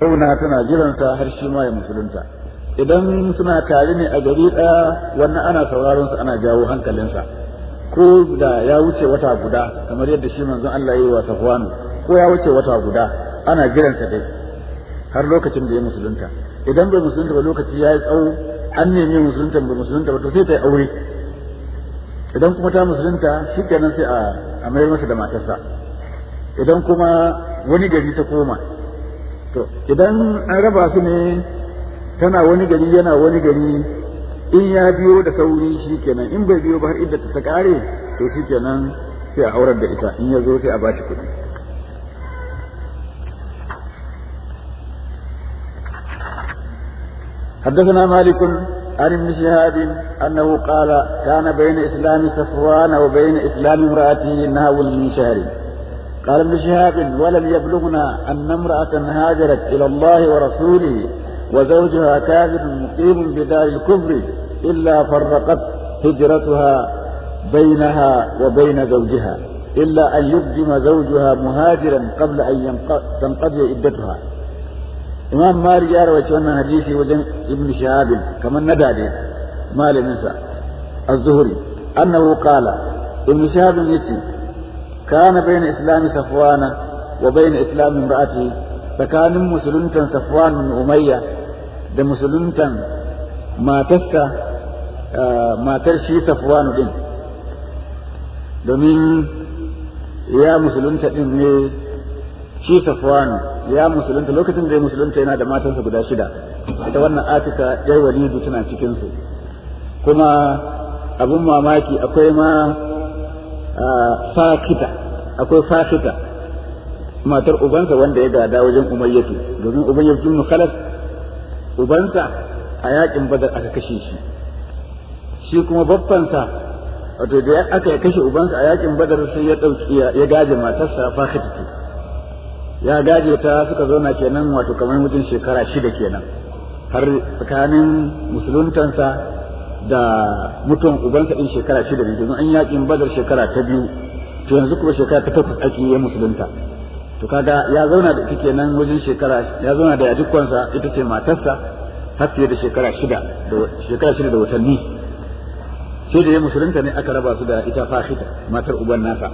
zauna tana jiransa har shi ma ya musulunta idan suna tare ne a gari ɗaya wannan ana sauraron su ana jawo hankalinsa ko da ya wuce wata guda kamar yadda shi manzon Allah ya yi wa Safwanu ko ya wuce wata guda ana jiransa dai har lokacin da ya musulunta idan bai musulunta ba lokaci ya yi tsawo an nemi musulunta bai musulunta ba to sai ta yi aure idan kuma ta musulunta shikenan sai a a mayar masa da matarsa idan kuma wani gari ta koma to idan an raba su ne tana wani gari yana wani gari in ya biyo da sauri shikenan in bai biyo ba har idda ta kare to shikenan sai a aurar da ita in ya zo sai a bashi kuɗi حدثنا مالك عن ابن شهاب أنه قال كان بين إسلام صفوان وبين إسلام امرأته نهو من شهر قال ابن شهاب ولم يبلغنا أن امرأة هاجرت إلى الله ورسوله وزوجها كافر مقيم بدار الكفر إلا فرقت هجرتها بينها وبين زوجها إلا أن يقدم زوجها مهاجرا قبل أن تنقضي عدتها imam malik ya rawaci wannan hadisi wajen ibn shahab kamar na dade malamin sa az-zuhri annahu qala ibn shahab yace kana bayna islami safwana wa bayna islami imraati tsakanin musuluntan safwan bin umayya da musuluntan matarsa matar shi safwan din domin ya musulunta din ne shi safwan ya musulunta lokacin da ya musulunta yana da matansa guda shida ita wannan atika yar walidu tana cikinsu kuma abin mamaki akwai ma fakita akwai fakita matar ubansa wanda ya gada wajen umayyatu domin umayyatu ibn khalaf ubansa a yakin badar aka kashe shi shi kuma babbansa wato da aka kashe ubansa a yakin badar sai ya dauki ya gaje matarsa fakitatu ya gaje ta suka zauna kenan wato kamar mutum shekara shida kenan har tsakanin musuluntansa da mutuwan ubansa din shekara shida ne domin an yakin badar shekara ta biyu to yanzu kuma shekara ta takwas ake yi musulunta to kaga ya zauna da ita kenan wajen shekara ya zauna da yadikwansa ita ce matarsa har fiye da shekara shida da shekara shida da watanni sai da ya musulunta ne aka raba su da ita fahita matar uban nasa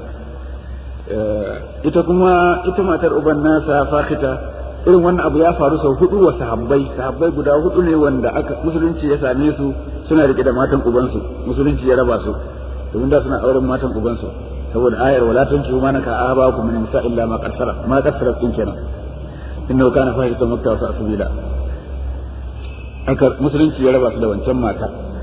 ita kuma ita matar uban nasa fakita irin wannan abu ya faru sau hudu wa sahabbai sahabbai guda hudu ne wanda aka musulunci ya same su suna rike da matan ubansu musulunci ya raba su domin da suna auren matan ubansu saboda ayar wala tunkihu ma naka abakum min nisa illa ma qarsara ma qarsara din kenan innahu kana fahishatan makka wa sabila aka musulunci ya raba su da wancan mata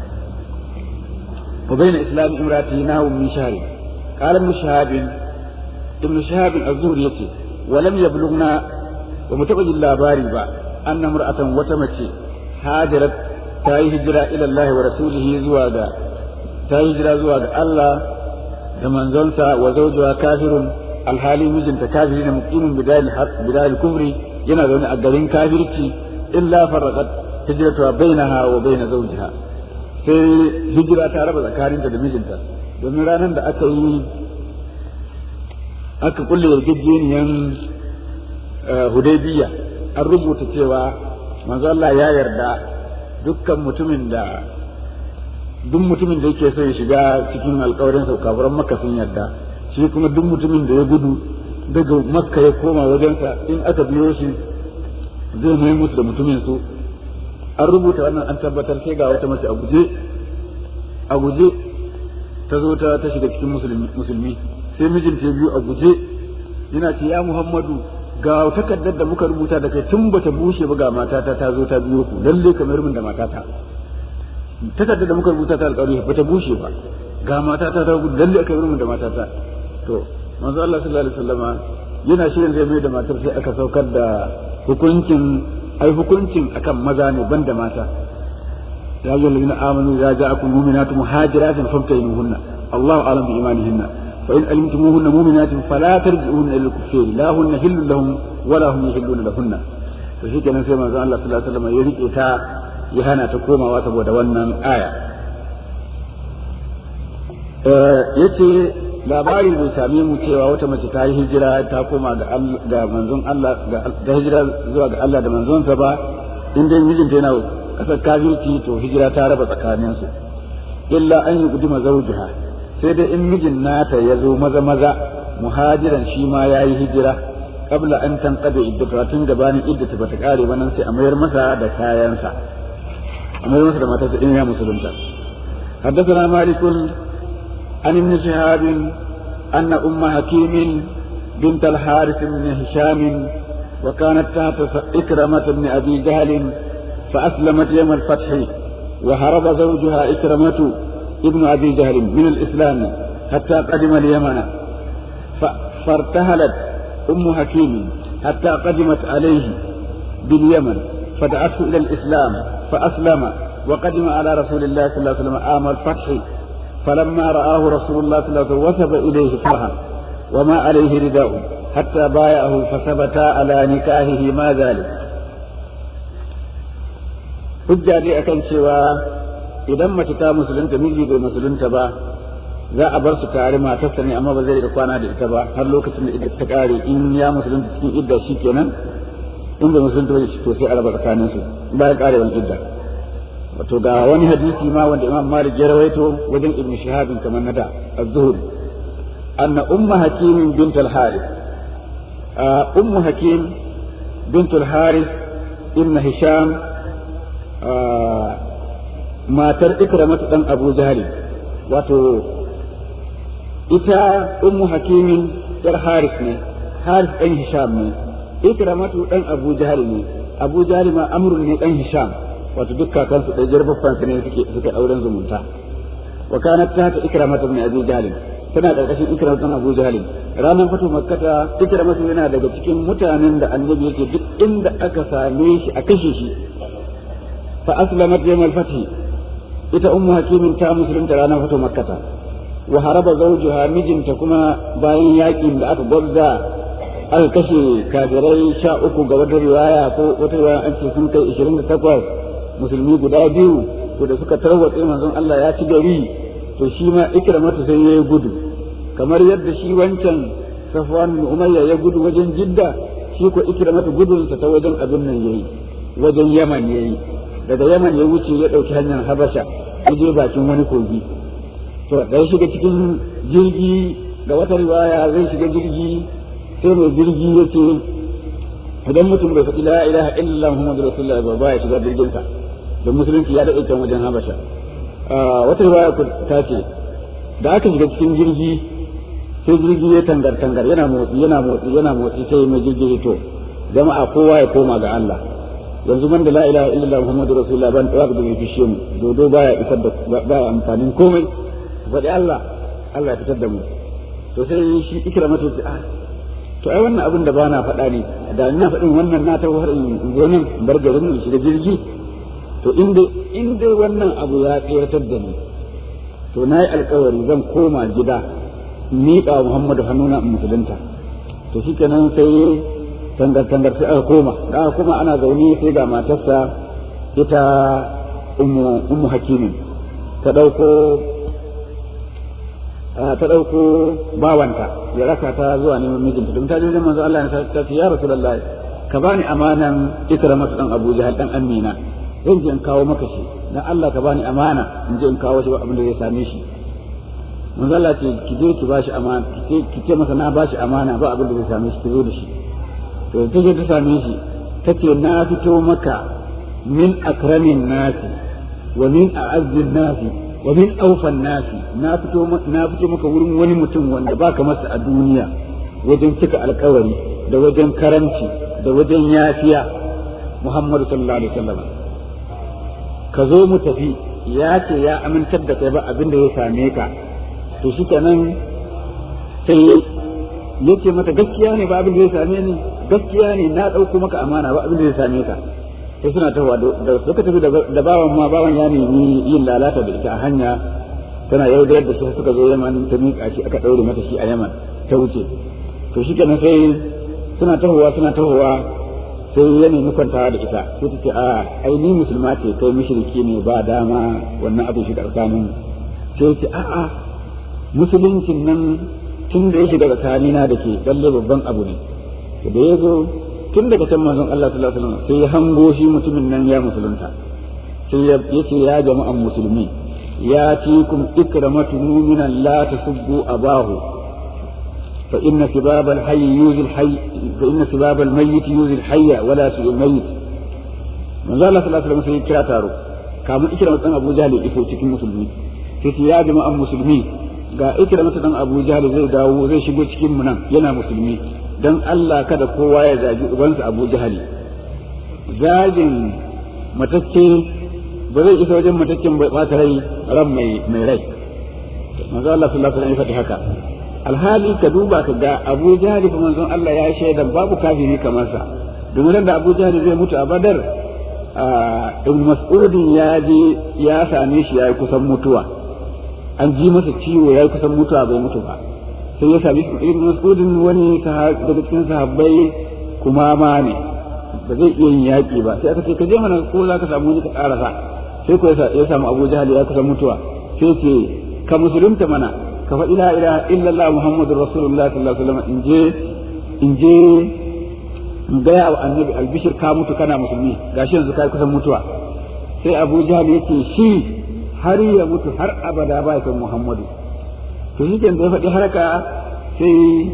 wa bayna islam imrati nahu min shahri qala ibn shahabin ibn shahab az-zuhri yace wa lam yablughna wa mutabajil labari ba anna mar'atan wata mace hajarat ta yi hijira ila Allah wa rasulihi zuwa ga ta yi hijira zuwa ga Allah da manzonsa wa zawjuha kafirun alhali mijinta kafiri ne muqimin bidal bidal kufri yana zaune a garin kafirci illa farraqat hijratuha bainaha wa bain zawjiha sai hijira ta raba tsakaninta da mijinta domin ranar da aka yi aka kulle yarjejeniyan hudaybiya an rubuta cewa manzo Allah ya yarda dukkan mutumin da duk mutumin da yake so ya shiga cikin alkawarin sa kafiran makka sun yarda shi kuma duk mutumin da ya gudu daga makka ya koma wajensa in aka biyo shi zai mai musu da mutumin su an rubuta wannan an tabbatar sai ga wata mace a guje a guje ta zo ta shiga cikin musulmi sai mijinta biyu a guje yana ce ya Muhammadu ga takardar da muka rubuta da kai tun bata bushe ba ga matata ta zo ta biyo ku lalle kamar min da matata takardar da muka rubuta ta alƙawari bata bushe ba ga matata ta gudu lalle aka min da matata to manzo Allah sallallahu alaihi wasallama yana shirin zai mai da matar sai aka saukar da hukuncin ai hukuncin akan maza ne banda mata ya ayyuhal ladina amanu ya ja'akum mu'minatu muhajiratin famtahinuhunna Allahu a'lam bi imanihinna فإن علمتموهن مؤمنات فلا ترجعوهن إلى الكفار لا هن حل لهم ولا هم يحلون لهن to shi kenan sai manzon Allah sallallahu alaihi wasallam ya rike ta ya hana ta komawa saboda wannan aya yace labari bai same mu cewa wata mace ta yi hijira ta koma ga manzon Allah ga hijira zuwa ga Allah da manzonsa ba in dai mijinta yana kasar kafirci to hijira ta raba tsakaninsu illa an yi guduma zawjuha sai dai in mijin nata ya zo maza maza muhajiran shi ma ya yi hijira kabla an tanqada iddata tun gabanin iddata bata kare ba nan sai a mayar masa da kayansa a mayar masa da matarsa in ya musulunta حدثنا مالك عن ابن شهاب أن أم حكيم بنت الحارث بن هشام وكانت تحت إكرمة بن أبي جهل فأسلمت يوم الفتح وهرب زوجها إكرمة ابن أبي جهل من الإسلام حتى قدم اليمن فارتهلت أم حكيم حتى قدمت عليه باليمن فدعته إلى الإسلام فأسلم وقدم على رسول الله صلى الله عليه وسلم عام الفتح فلما رآه رسول الله صلى الله عليه وسلم وثب إليه فرحا وما عليه رداء حتى بايعه فثبتا على نكاهه ما ذلك hujja dai akan cewa idan mace ta musulunta miji bai musulunta ba za a bar su tare matarsa ne amma ba zai rika kwana da ita ba har lokacin da idda ta kare in ya musulunta cikin idda shi kenan in bai musulunta ba to sai a raba tsakanin su bayan karewan idda wato ga wani hadisi ma wanda imam malik ya rawaito wajen ibn shihab kamar na da az-zuhri anna umma hakim bint al-harith ummu hakim bint al-harith ibn hisham matar ikramatu dan abu jahali wato ita ummu hakimin yar haris ne haris dan hisham ne ikramatu dan abu jahali ne abu jahali ma amrun ne dan hisham wato duk kakansu da jarbaffan su ne suke suke auren zumunta wa kanat ta ikramatu min abi jahali tana karkashin ikramatu dan abu jahali ranar fito makkata ikramatu yana daga cikin mutanen da annabi yake duk inda aka same shi a kashe shi فأسلمت يوم الفتح إتا أم حكيم تا مسلم ترانا فتو مكة وهرب زوجها مجن تكما باين ياكين لأك برزا الكشي كافري شاء أكو قبل رواية كو وترواية أنت سنكي إشرين تقوى مسلمي قدا بيو ودا سكا تروت إيمان زن الله ياتي قري to shi ma ikramatu sai ya gudu kamar yadda shi wancan safwan bin umayya ya gudu wajen jidda shi ko ikramatu gudunsa ta wajen abin nan yayi wajen yaman yayi daga yaman ya wuce ya ɗauki hanyar habasha ya je bakin wani kogi to da ya shiga cikin jirgi ga wata riwaya zai shiga jirgi sai mai jirgi ya ce idan mutum bai faɗi la ilaha illallah muhammadu rasulullah ba ba ya shiga jirginsa da musulunci ya daɗe can wajen habasha wata riwaya ta ce da aka shiga cikin jirgi sai jirgi ya tangar tangar yana motsi yana motsi yana motsi sai mai jirgi to jama'a kowa ya koma ga Allah yanzu man da la ilaha illallah muhammadu rasulullah ban da da fishe mu dodo baya isar da baya amfanin komai faɗi Allah Allah ya fitar da mu to sai shi ikra mata ce ah to ai wannan abin da ba na faɗa ne da ina faɗin wannan na ta har in zo nan bar garin nan shiga jirgi to in dai in dai wannan abu ya tsiratar da ni to na yi alkawari zan koma gida miƙa Muhammadu hannuna in musulunta to shikenan sai tangar-tangar sai aka koma da aka koma ana zaune sai ga matarsa ita ummu hakimin ta ɗauko ta ɗauko bawanta ya raka ta zuwa neman mijinta don ta je manzo Allah ya ta ce ya rasulullahi ka bani amanan ikramatu dan Abu Jahal dan Amina zan je in kawo maka shi dan Allah ka bani amana in je in kawo shi ba abin da zai same shi manzo Allah ce ki je ki bashi amana ki ce masa na bashi amana ba abin da zai same shi ki zo da shi to ta je ta same shi ta ce na fito maka min akramin nasi wa min a'azzin nasi wa min aufan nasi na fito na fito maka wurin wani mutum wanda baka masa a duniya wajen cika alkawari da wajen karanci da wajen yafiya Muhammadu sallallahu alaihi wasallam ka zo mu tafi ya ce ya amintar da kai ba abin da ya same ka to shikenan sai ya ce mata gaskiya ne ba abin da ya same ni gaskiya ne na ɗauko maka amana ba abin da ya same ka sai suna tawa da suka tafi da bawan ma bawan ya nemi yin lalata da ita a hanya tana yaudar da shi suka zo yaman ta miƙa shi aka ɗaure mata shi a yaman ta wuce to shi kenan sai suna tahowa suna tahowa sai ya nemi kwantawa da ita sai ta ce a ai ni musulma ce kai mushriki ne ba dama wannan abin shi tsakanin sai ce a'a musuluncin nan tun da ya shiga tsakanina da ke lalle babban abu ne da ya zo tun daga can manzon Allah sallallahu alaihi wasallam sai ya hango shi mutumin nan ya musulunta sai ya ce ya jama'an musulmi ya tikum ikramatu mu'minan la tasubbu abahu fa inna sibab al-hayy yuzi al-hayy fa inna sibab al-mayyit yuzi al-hayy wa la su al-mayyit manzon Allah sallallahu alaihi wasallam sai ya kira taro kamun ikramatu dan Abu Jahl iso cikin musulmi sai ya jama'an musulmi ga ikramatu dan Abu Jahl zai dawo zai shigo cikin mu nan yana musulmi don Allah kada kowa ya zagi ubansa Abu Jahali zagin matacce ba zai isa wajen mataccen bai ɓata rai ran mai mai rai manzo Allah sallallahu alaihi wasallam ya faɗi haka alhali ka duba ka ga Abu Jahali fa manzon Allah ya shaida babu kafiri kamar sa domin da Abu Jahali zai mutu a Badar Ibn Mas'udin ya je ya same shi ya yi kusan mutuwa an ji masa ciwo ya yi kusan mutuwa bai mutu ba sai ya sami ibn mas'udin wani daga cikin sahabbai kuma ma ne ba zai iya yin yaƙi ba sai aka ce ka je mana ko za ka samu wani ka ƙarasa sai ko ya samu abu jahal ya kusa mutuwa sai ce ka musulunta mana ka faɗi la ilaha illallah muhammadur rasulullah sallallahu alaihi wasallam in je in je in gaya wa annabi albishir ka mutu kana musulmi gashi yanzu kai kusan mutuwa sai abu jahal yake shi har ya mutu har abada ba ya san muhammadu to shi da ya faɗi haraka sai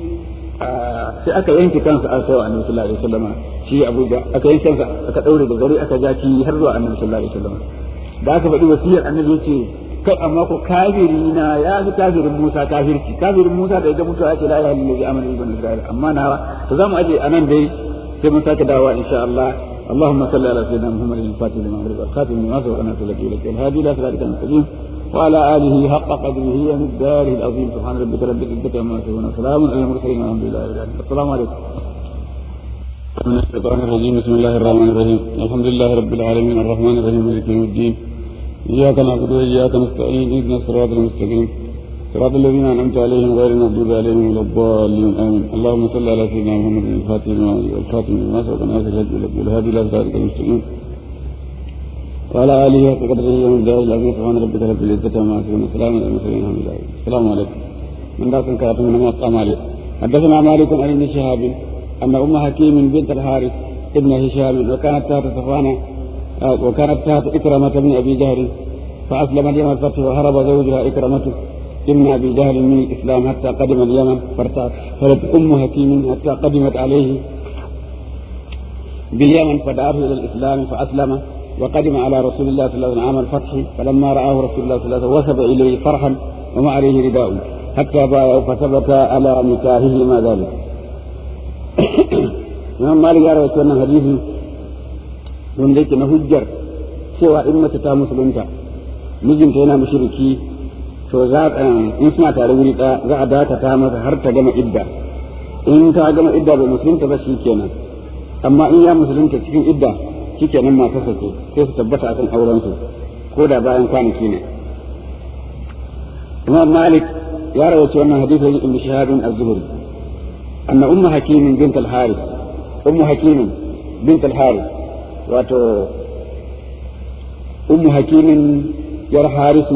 sai aka yanke kansa a kai wa annabi sallallahu alaihi wasallam shi Abuja aka yanke kansa aka daure da gari aka jaki har zuwa annabi sallallahu alaihi wasallam da aka faɗi wasiyar annabi yace kai amma ko kafiri na ya fi kafirin Musa kafirci kafirin Musa da ya ga mutuwa ya ce la ilaha illallah amana ibn Isra'il amma na to zamu aje anan dai sai mun sake dawowa insha Allah اللهم صل على سيدنا محمد الفاتح لما أمرك الخاتم لما سبق ناصر لك إليك الهادي إلى صراطك المستقيم وعلى آله حق قدره ومقداره العظيم سبحان ربك رب العزة عما يصفون وسلام على المرسلين والحمد لله رب العالمين السلام عليكم من الشيطان الرجيم بسم الله الرحمن الرحيم الحمد لله رب العالمين الرحمن الرحيم مالك يوم الدين إياك نعبد وإياك نستعين اهدنا الصراط المستقيم صراط الذين أنعمت عليهم غير المغضوب عليهم ولا الضالين آمين اللهم صل على سيدنا محمد الفاتح والخاتم لما سبق ناصر الهدي والهادي إلى صراطك المستقيم وعلى آله حق قدره ومن دار العظيم سبحان ربك رب العزة عما يصفون وسلام على المرسلين الحمد لله السلام عليكم من ذاك كاتم من موقع مالك حدثنا مالك عن ابن شهاب أن أم حكيم بنت الحارث ابن هشام وكانت تحت صفوان وكانت تحت إكرمة بن أبي جهل فأسلمت يوم الفتح وهرب زوجها إكرمة ابن أبي جهل من الإسلام حتى قدم اليمن فارتأت أم حكيم حتى قدمت عليه باليمن فدعاه إلى الإسلام فأسلم وقدم على رسول الله صلى الله عليه وسلم عام الفتح فلما رآه رسول الله صلى الله عليه وسلم وثب إليه فرحا وما عليه رداء حتى بايعوا فثبت على نكاهه ما ذلك Imam Malik ya rawaito wannan hadisi wanda yake na hujjar cewa in mace ta musulunta mijinta yana mushriki to za in suna tare wuri ɗaya za a dakata masa har ta gama idda in ta gama idda bai musulunta ba shi kenan amma in ya musulunta cikin idda shikenan matarsa ce sai su tabbata akan auren su ko da bayan kwanaki ne Imam Malik ya rawaito wannan hadisin Ibn Shihab az-Zuhri anna ummu Hakim bint al-Haris ummu Hakim bint al-Haris wato ummu Hakim yar Harisu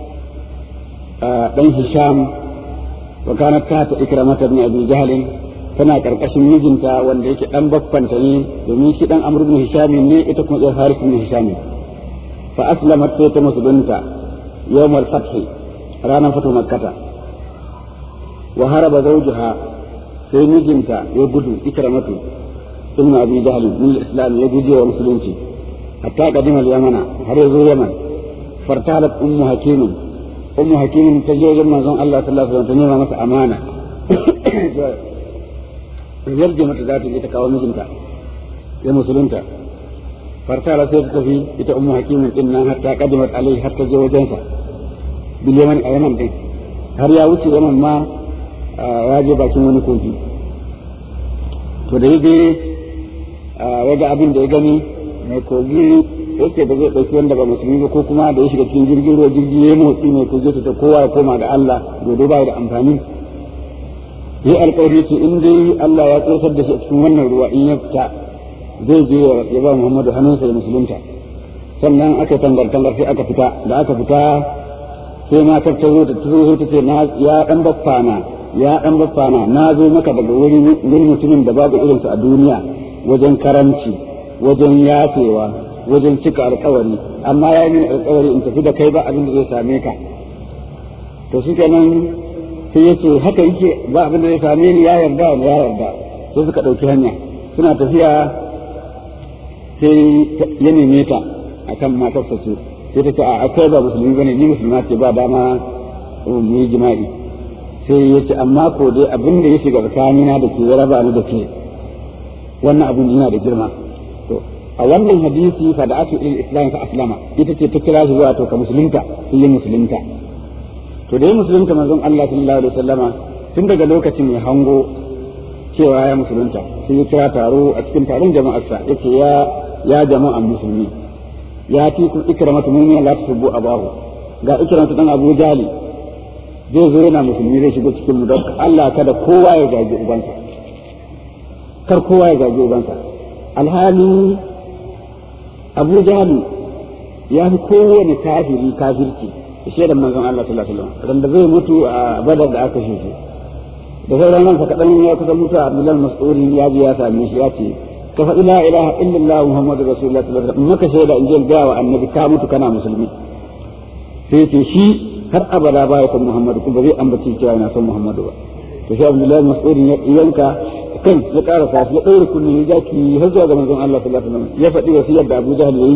dan Hisham wa kanat tahta Ikramah ibn Abi Jahl tana karkashin mijinta wanda yake dan baffanta ne domin shi dan Amr ibn Hisham ne ita kuma ɗan Haris ibn Hisham fa aslamat sai ta musulunta yawm al-fath ranar fatu makkata wa haraba zawjuha sai mijinta ya gudu ikramatu ibn Abi Jahl min islam ya guje wa musulunci hatta qadima al-yamana har ya zo Yaman fartalat ummu hakim ummu hakim ta je wajen manzon Allah sallallahu alaihi wasallam ta nema masa amana yarje mata za ta je ta kawo mijinta ya musulunta fartala sai ta tafi ita ummu hakimin din nan har ta kadimat alai har ta je wajensa bil yaman a yaman din har ya wuce yaman ma ya je bakin wani kogi to da yaje ya ga abin da ya gani mai kogi yake da zai ɗauki wanda ba musulmi ba ko kuma da ya shiga cikin jirgin ruwa jirgi ya motsi mai kogi ta kowa ya koma ga Allah gobe ba da amfani yi alkawari ce in dai Allah ya tsotar da shi a cikin wannan ruwa in ya fita zai je ya ba Muhammadu hannunsa ya musulunta sannan aka tangar tangar sai aka fita da aka fita sai matar ta zo da ta zo ta ce na ya dan baffa na ya dan baffana na zo maka daga wuri wani mutumin da babu irinsa a duniya wajen karanci wajen yafewa wajen cika alkawari amma ya yi alkawari in tafi da kai ba abin da zai same ka to shi kenan sai ya ce haka yake ba abin da zai same ni ya yarda ya yarda sai suka ɗauki hanya suna tafiya sai ya neme ta akan matarsa ce sai ta ce a akwai ba musulmi bane ni musulma ce ba dama mu yi jima'i sai ya ce amma ko dai abin da ya shiga tsakanina da ke ya raba ni da ke wannan abin yana da girma to a wannan hadisi fa da'atu il islam fa aslama ita ce ta kira shi zuwa to ka musulunta sai ya musulunta to da ya musulunta manzon Allah sallallahu alaihi wasallama tun daga lokacin ya hango cewa ya musulunta sai ya kira taro a cikin taron jama'arsa yake ya ya jama'an musulmi ya ti ku ikramatu mu'mina la tasubbu abahu ga ikramatu dan Abu Jali zai zo yana musulmi zai shigo cikin mu don Allah kada kowa ya gaji ubansa kar kowa ya gaji ubansa alhali Abu Jali ya fi kowane kafiri kafirci shaidan manzon Allah sallallahu alaihi wasallam da zai mutu a badar da aka shi da sauran ransa kaɗan ya kusa mutu a Abdullahi Mas'udi ya ji ya same shi ya ce ka faɗi la ilaha illallah Muhammadu Rasulullah sallallahu alaihi wasallam maka shaida in je ga wa annabi ka mutu kana musulmi sai ce shi har abada ba ya son Muhammadu kuma zai ambaci cewa yana son Muhammadu ba to sai Abdullahi Mas'udi ya yanka kan ya ƙara sa ya ɗaure kunni ya jaki har zuwa ga manzon Allah sallallahu alaihi wasallam ya faɗi wasiyar da Abu Jahl yayi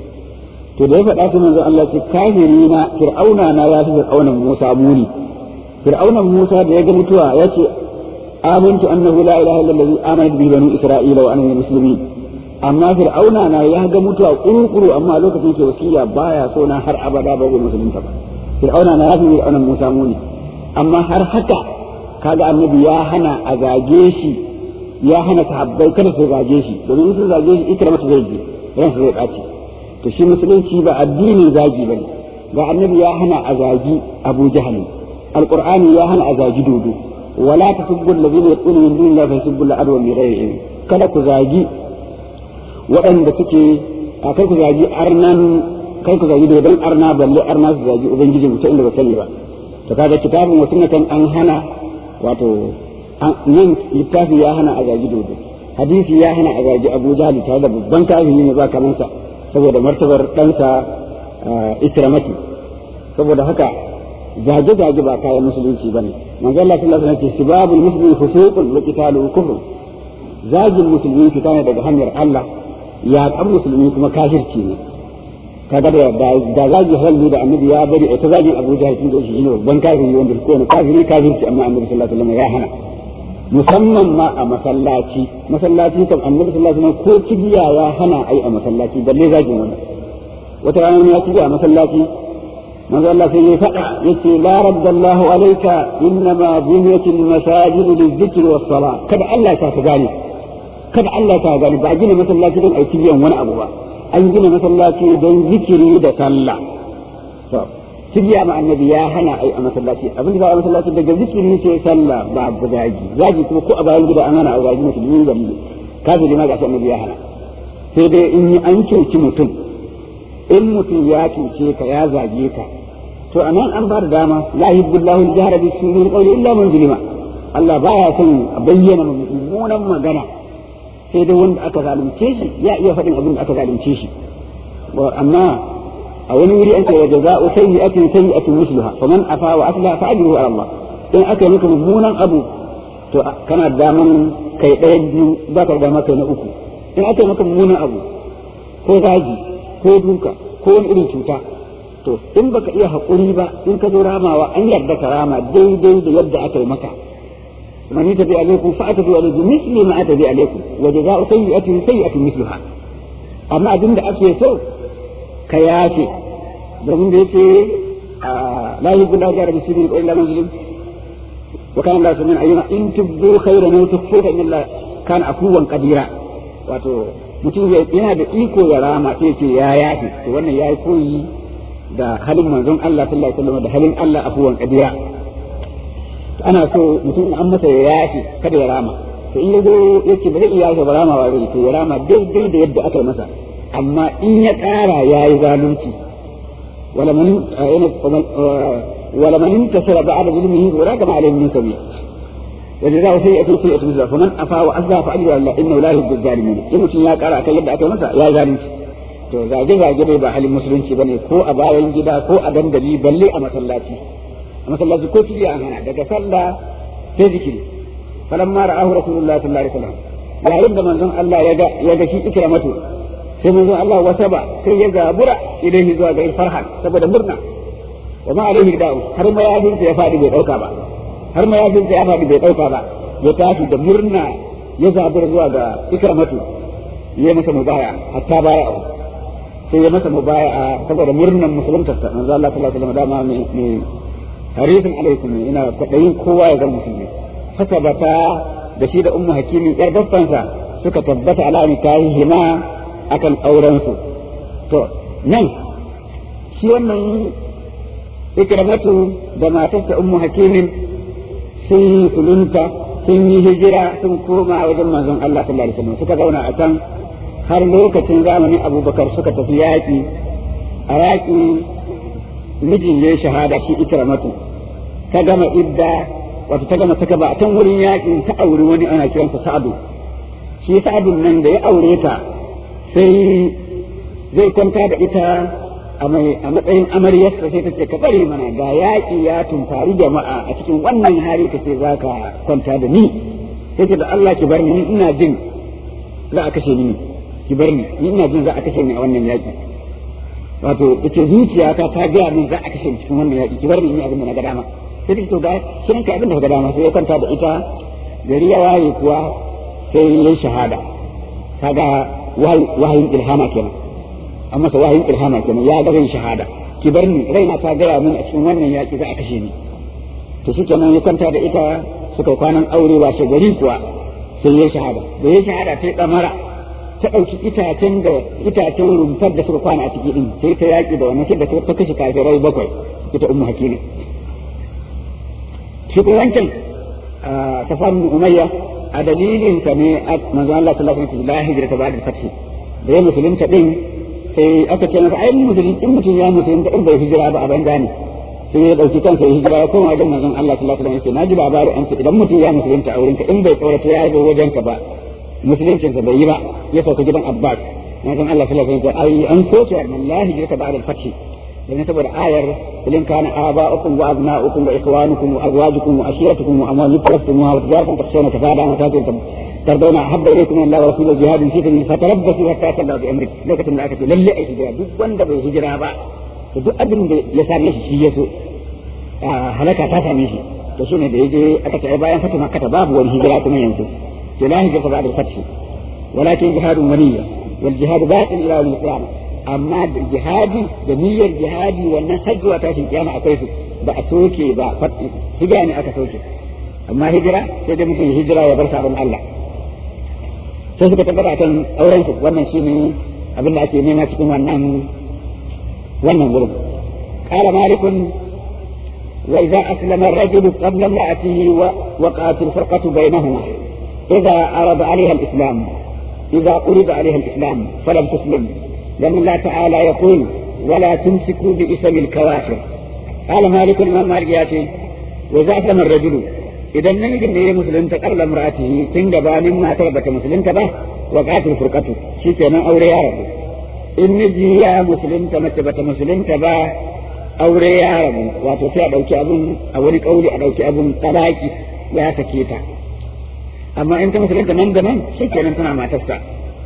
to da ya faɗa su manzon Allah ce kafiri na fir'auna na ya fi fir'aunan Musa muni fir'aunan Musa da ya ga mutuwa ya ce amantu annahu la ilaha illa allazi amanat bihi banu isra'ila wa ana muslimin amma fir'auna na ya ga mutuwa kurukuru amma a lokacin ke wasiya baya so na har abada ba zai musulunta ba fir'auna na ya fi fir'aunan Musa muni amma har haka kaga annabi ya hana a zage shi ya hana sahabbai kada su zage shi domin sun zage shi ikramata zai je ransa zai ɓaci to shi musulunci ba addinin zagi bane ga annabi ya hana a zagi abu jahal alqur'ani ya hana a zagi dodo wala tasubbu alladhina yaquluna min dunillahi fa yasubbu al-adwa bi ghairi ilm kada ku zagi waɗanda suke a kai ku zagi arnan kai ku zagi dodon arna balle arna su zagi ubangiji mutum inda ba sani ba to kaga kitabun wasu kan an hana wato yin littafi ya hana a zagi dodo hadisi ya hana a zagi abu jahal tare da babban kafiri ne ba kamansa saboda martabar ɗansa ikramati saboda haka zage-zage ba kayan musulunci bane manzo Allah sallallahu alaihi wasallam ce sibabul muslimi fusuqun wa qitaluhu kufr zagin musulmi fita ne daga hanyar Allah ya kan musulmi kuma kafirci ne kaga da da zagi halli da annabi ya bari ita zagin Abu Jahl tun da shi ne babban kafiri wanda ko ne kafiri kafirci amma annabi sallallahu alaihi wasallam ya hana musamman ma a masallaci masallaci kan annabi sallallahu alaihi wasallam ko cibiya ya hana ai a masallaci balle zagin wannan wata rana ya cibiya a masallaci manzo Allah sai ya faɗa yace la raddallahu alayka innama bunyatil masajid lizikri was sala kada Allah ya ka gane kada Allah ya gane ba gina masallaci don ai cibiyan wani abu ba an gina masallaci don zikiri da sallah to cibiya ma annabi ya hana ai a masallaci abin da ba a masallaci daga zikiri sai sallah ba abu zagi zagi kuma ko a bayan gida an hana a zagi musulmi ba ne kafiri ma ga annabi ya hana sai dai in yi an cuci mutum in mutum ya cuce ka ya zage ka to anan an ba da dama la yuhibbu al-jahra bi sunnil qawli illa man zulima Allah baya son a bayyana mummunan magana sai dai wanda aka zalunce shi ya iya faɗin abin da aka zalunce shi amma a wani wuri an ce wa jaza'u sayyi'atin sayyi'atun misluha faman afa wa asla fa ajruhu ala Allah in aka yi maka mummunan abu to kana daman kai ɗaya biyu ba ka dama kai na uku in aka yi maka mummunan abu ko zagi ko duka ko wani irin cuta to in baka iya haƙuri ba in ka zo ramawa an yarda ka rama daidai da yadda aka yi maka man yatabi alaikum fa atabi alaikum misli ma atabi alaikum wa jazaa'u sayyi'atin sayyi'atun misluha amma abin da ake so ka yafe domin da yace la yuhibbu la jara bi sirri illa man zulim wa kana la samian ayyuma in tubdu khayran wa tukhfu fa inna kana afuwan qadira wato mutum yana da iko ya rama sai ce ya yafe to wannan yayi koyi da halin manzon Allah sallallahu alaihi wasallam da halin Allah afuwan qadira ana so mutum an masa ya yafe kada ya rama to in yazo yace ba zai iya yafe ba rama ba zai to ya rama daidai da yadda aka yi masa amma in ya ƙara ya yi zalunci wala man intasara ba'da zulmihi wa la kama alayhi min sabi وجزاء سيئة سيئة مثلها فمن أفا وأصلح فأجر الله إنه لا يحب الظالمين in mutum ya kara akan yadda aka yi masa ya zalunci to zage zage bai ba halin musulunci bane ko a bayan gida ko a dandali balle a masallaci a masallaci ko cibiya an hana daga sallah sai zikiri falamma ra'ahu rasulullahi sallallahu alaihi wasallam yayin da manzon Allah ya ga ya ga shi ikramatu sai manzon Allah wasaba sai ya zabura ilaihi zuwa ga farhan saboda murna wa ma alaihi da'u har ma yafinsa ya fadi bai dauka ba har ma yafinsa ya fadi bai dauka ba ya tashi da murna ya zabura zuwa ga ikramatu ya masa mubaya hatta baya sai ya masa mubaya saboda murnan musuluntarsa manzo Allah sallallahu alaihi wasallam dama mai harisun alaikum ina kwadayin kowa ya zama musulmi haka bata da shi da ummu hakimin yar babbansa suka tabbata ala hima akan auren su to nan shi wannan ikramatu da matarsa ummu hakimin sun yi sulunta sun yi hijira sun koma wajen manzon Allah sallallahu alaihi wasallam suka zauna a can har lokacin zamanin abubakar suka tafi yaƙi a yaƙi mijin ya shahada shi ikramatu ta gama idda wato ta gama ta gaba a can wurin yaƙin ta auri wani ana kiransa sa'adu shi sa'adun nan da ya aure ta sai zai kwanta da ita a matsayin amaryarsa sai ta ce ka bari mana ga yaƙi ya tumfari jama'a a cikin wannan hali ka ce za ka kwanta da ni sai ce da Allah ki bar ni ina jin za a kashe ni ki bar ni ni ina jin za a kashe ni a wannan yaƙi wato yace zuciyata ta gaya min za a kashe ni cikin wannan yaƙi ki bar ni in abin da na ga dama sai ta to ga shirin ka abin da ka ga dama sai ya kwanta da ita gari ya waye kuwa sai ya shahada kaga wahayin ilhama kenan an masa wahayin ilhama kenan ya ga zai shahada ki bar ni raina ta gaya min a cikin wannan yaƙi za a kashe ni to shi kenan ya kwanta da ita suka kwanan aure washe gari kuwa sai ya shahada da ya shahada sai ɗamara ta ɗauki itacen da itacen rumfar da suka kwana a ciki din sai ta yaƙi da wannan sai da ta kashe kafirai bakwai ita ummu hakimi shi kuma wancan ta fannin umayya a dalilin ka ne manzo Allah sallallahu alaihi wasallam la hijra ta ba'da fathi da ya musulunta din sai aka ce masa ai musulun in mutum ya musulunta in bai hijira ba a banza ne sai ya dauki kansa ya hijira ya koma wajen manzon Allah sallallahu alaihi wasallam yace naji labarin an ce idan mutum ya musulunta a wurinka in bai tsorata ya zo wajenka ba musuluncinsa bai yi ba ya sauka gidan Abbas manzon Allah sallallahu alaihi wasallam ai an so ta wallahi hijrata ba'da al-fath dan saboda ayar ilin kana aba'ukum wa abna'ukum wa ikhwanukum wa azwajukum wa ashiratukum wa amwalun taqtumuha wa tijaratan takhshawna kafadaha wa tatin ترضون أحب إليكم من الله ورسوله جهاد في سبيله فتربصوا حتى تلوا بأمره لوكتين da aka ce lalle ai hijira duk wanda bai hijira ba to duk abin da ya same shi shi yaso halaka ta same shi to shine da yaje aka ce bayan fatu makka babu wani hijira kuma yanzu to la hijira ba'da al-fath walakin jihadun waliya wal jihad baqin ila yawm al-qiyamah amma da jihadi da niyyar jihadi wannan hajji wa tashin kiyama akwai su ba a soke ba hijira ne aka soke amma hijira sai dai mutum hijira ya bar sabon Allah sai suka tabbata kan auren su wannan shine abin da ake nema cikin wannan wannan gurin qala malikun wa idza aslama ar-rajulu qabla imra'atihi wa waqa'at al-firqatu bainahuma idza arada 'alayha al-islam idza urida 'alayha al-islam falam tuslim لأن الله تعالى يقول ولا تمسكوا باسم الكوافر قال مالك الإمام مالك ياتي وإذا أسلم الرجل idan namijin da ya musulunta karla muratihi tun gabanin matar bata musulunta ba wa qatil furqatu shikenan aure ya rabu in miji ya musulunta mace bata musulunta ba aure ya rabu wato sai a dauki abun a wani kauli a dauki abun talaki ya sake ta amma in ta musulunta nan da nan shikenan tana matarsa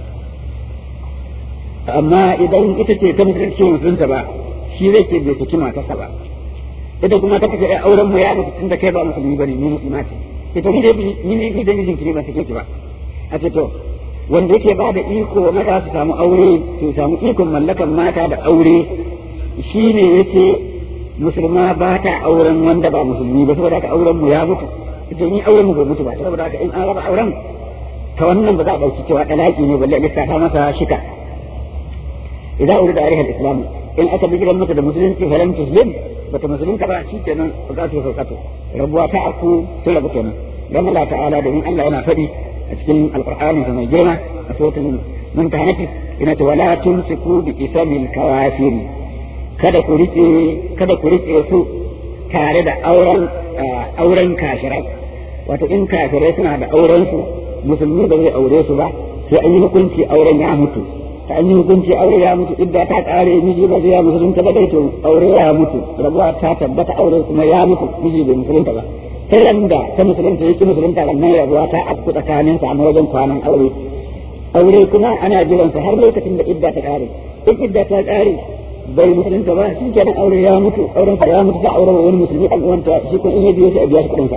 amma idan ita ce ta musulunci musulunta ba shi zai ce bai saki matarsa ba ita kuma ta kace auren mu ya mutu tunda kai ba musulmi bane ni musulma ce ita ni dai ni ne ni da mijin ki ba take ki ba a ce to wanda yake ba da iko maza su samu aure su samu ikon mallakan mata da aure shine yace musulma ba ta auren wanda ba musulmi ba saboda haka auren mu ya mutu ita ni auren mu bai mutu ba saboda haka in an raba auren ta wannan ba za a dauki cewa dalaki ne balle a lissafa masa shika idan urida alaiha al-islam in aka bi gidan mata da musulunci falam tuslim bata musulunta ba shi kenan bukatu sauƙato rabuwa ta aku sun rabu kenan don Allah ta'ala domin Allah yana faɗi a cikin alƙur'ani mai girma a sautin mumtahanati ina ta wala tumsiku bi isamil kawafir kada ku rike kada ku rike su tare da auren auren kashirai wato in kafirai suna da auren su musulmi ba zai aure su ba sai an yi hukunci auren ya mutu ta an yi hukunci aure ya mutu idda ta kare miji ba zai ya musulunta ba dai to aure ya mutu rabuwa ta tabbata aure kuma ya mutu miji bai musulunta ba sai ran da ta musulunta yake musulunta nan rabuwa ta afku tsakanin sa a wajen kwanan aure aure kuma ana jiran sa har lokacin da idda ta kare in idda ta kare bai musulunta ba shi kenan aure ya mutu auren sa ya mutu sai auren wani musulmi an wanta shi kun in ya biyo sai a biya shi kudin sa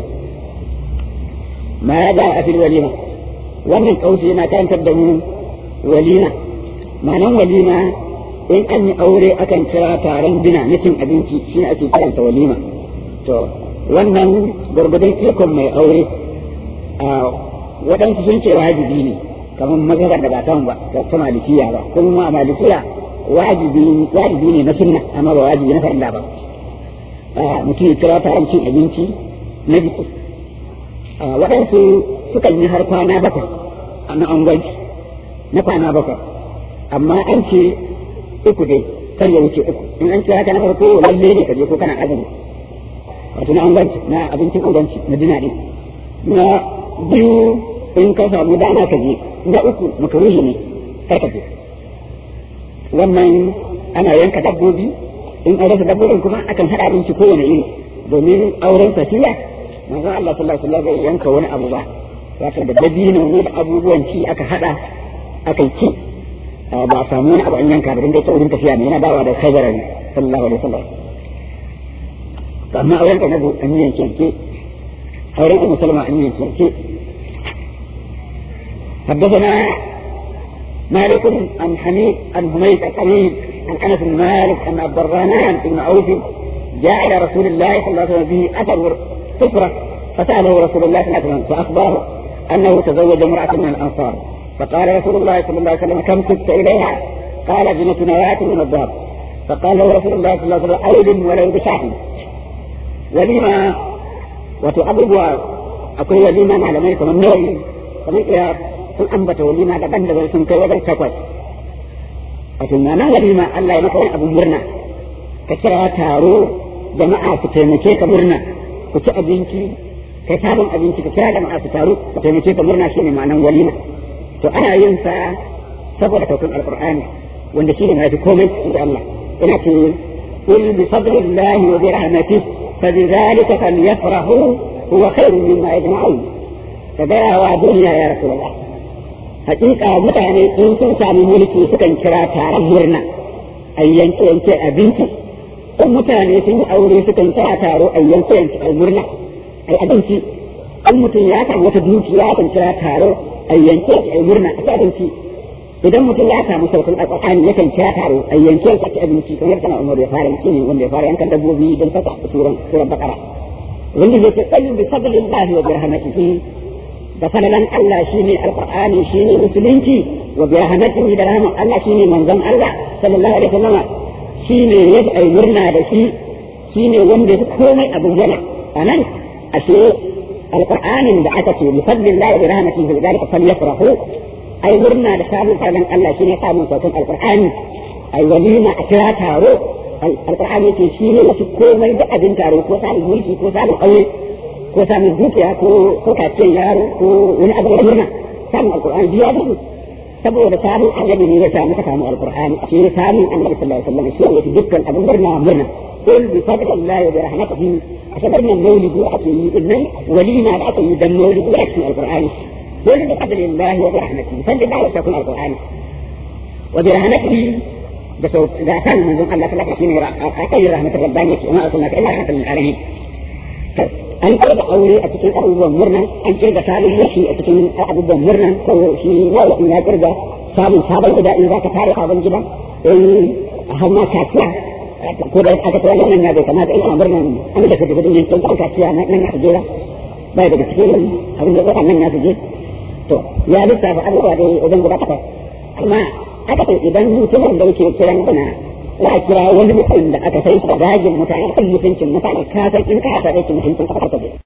ma ya da a fil walima wannan kausi yana karantar da mu walima ma'anan walima in an yi aure akan kira taron bina na cin abinci shi ne ake kiranta walima to wannan gwargwadon ikon mai aure a waɗansu sun ce wajibi ne kamar mazhabar da ba ta ba ta malikiya ba kuma malikiya wajibi wajibi ne na sunna amma ba wajibi na farilla ba mutum ya kira taron cin abinci na biki waɗansu sukan yi har kwana bakwai na angwanci na kwana bakwai amma an ce uku dai kar ya wuce uku in an kira ka na farko lalle ne ka je ko kana azumi wato na angwanci na abincin angwanci na dina ne na biyu in ka samu dama ka je na uku makaruhi ne kar ka je wannan ana yanka dabbobi in an rasa dabbobin kuma akan haɗa abinci kowane iri domin auren safiya manzo Allah sallallahu alaihi wasallam bai yanka wani abu ba wato da dabino ne da abubuwan ci aka hada aka ci ba a samu wani abu an yanka da dinga ta wurin tafiya ne yana dawa da khaybar sallallahu alaihi wasallam to amma auren ka nabu an yi yanke auren ummu salama an yi yanke حدثنا مالك عن حميد عن حميد الحميد عن انس بن مالك ان عبد الرحمن بن عوف جاء الى رسول الله صلى الله عليه وسلم به اثر سفره فساله رسول الله صلى الله عليه وسلم فاخبره انه تزوج امراه من الانصار فقال رسول الله صلى الله عليه وسلم كم سدت اليها؟ قال زنة نواة من الذهب فقال له رسول الله صلى الله عليه وسلم أولد ولو بشاحن ولما وتعبد أقول وليما malamai kamar nawayi kamar iya sun ambata walima daban-daban sun kai wajen takwas wato na walima Allah ya maka wani abin murna ka kira taro jama'a su taimake ka murna ku ci abinci kai sabon abinci ka kira jama'a su taru ku taimake ka murna shine ma'anan walima to ana yin sa saboda taukan alqur'ani wanda shine mai komai inda Allah ina ce qul bi fadlillahi wa bi rahmatihi fabidhalika falyafrahu huwa khairun mimma yajma'un ka gaya wa duniya ya rasulullah hakika mutane in sun sami mulki sukan kira taron murna a yanke yanke abinci in mutane sun yi aure sukan kira taro a yanke yanke murna ai abinci in mutum ya samu wata dukiya kan kira taro a yanke a murna a abinci idan mutum ya samu sautin alƙur'ani yakan kira taro a yanke a ci abinci kamar kana umar ya fara yanki ne wanda ya fara yankan dabbobi don saka suran suran bakara wanda zai ce tsayin bi fadlillahi wa bi rahmatihi da falalan Allah shine alqur'ani shine musulunci wa bi rahmatihi da rahman Allah shine manzon Allah sallallahu alaihi wasallam shine ya ai murna da shi shine wanda ya komai abin yana anan ashe alqur'anin da aka ce bi fadlillahi wa bi rahmatihi bi zalika falyafrahu ai murna da samun falalan Allah shine samun sautin alqur'ani ai walima a kira taro alqur'ani yake shine wasu komai da abin taro ko samun mulki ko samun aure ko samun dukiya ko ko kaciyar yaro ko wani abu da murna samun alkur'ani biya da su saboda samun annabi ne ya samu ka samu alkur'ani shi ne samun annabi sallallahu alaihi wasallam shi ne dukkan abin murna murna قل بفضل الله وبرحمته أخبرنا المولد وحكي إذن ولينا العطي دم مولد وحكي القرآن قل بفضل الله وبرحمته فضل الله وتكون القرآن وبرحمته بس إذا كان من ذنب الله فلك شيء أعطي رحمة الربانية وما أرسلناك إلا رحمة للعالمين an kirga aure a cikin abubuwan murna an kirga sabon yashi a cikin abubuwan murna ko shi wani ya kirga samun sabon gida in za ka tare sabon gida in har ma kaciya ko da aka tsaya wannan ya bai kamata ina murna an da kaje gudun yankin kan kaciya nan na jera bai daga cikin abin da waɗannan ya je to ya lissafa abubuwa da wajen guda takwas amma aka ce idan mutumin da yake kiran bana za a kira wani mutum da aka sai shi da dajin mutane kan mutuncin mutane ka san in ka sa mutuncin ka